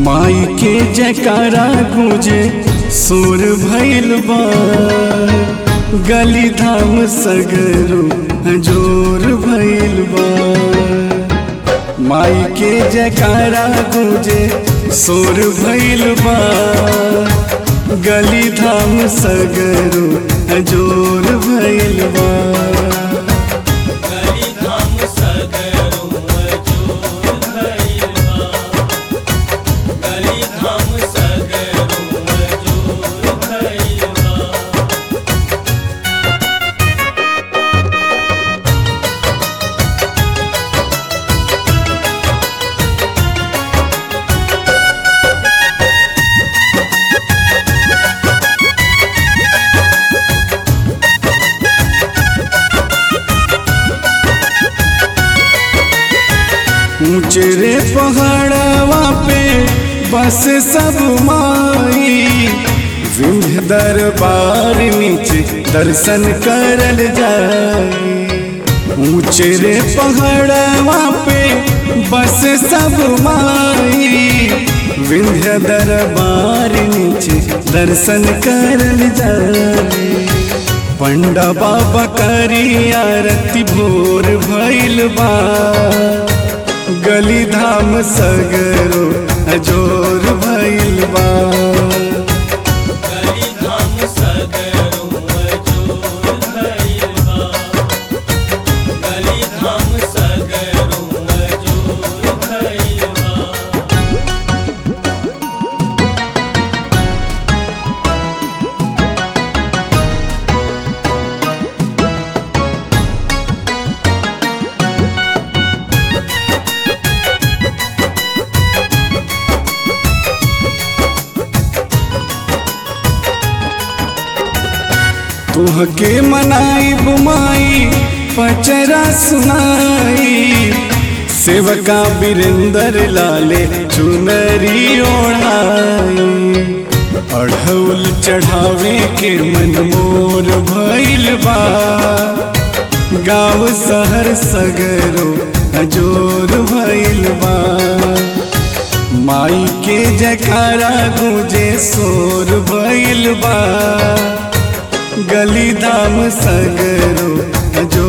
माई के जयकारा गूंजे सुर भैल बा गली धाम सगरो जोर भैल बा माई के जयकारा गूंजे सुर भैल बा गली धाम सगरो जोर भैल बा गली धाम सगरो मजूर भइल बा गली धाम सगरो मजूर भइल बा ऊंचे रे पहाड़वा पे बस सब माई विंध्य दरबार नीचे दर्शन करल जाई ऊंचे रे पहाड़वा पे बस सब माई विंध्य दरबार नीचे दर्शन करल जाई पंडा बाबा करी आरती भोर भइल बा गली धाम सगरो जोर भइल बा गली धाम सगरो मजूर भइल बा गली धाम सगरो मजूर भइल बा तुहके मनाई बुमाई पचरा सुनाई सेवका बिरेंदर लाले चुनरी ओढ़ाई अढ़ौल चढ़ावे के मन मोर भइल बा गाँव शहर सगरो जोर भइल बा माई के जयकारा गूंजे सोर भइल बा गली धाम सगरो जो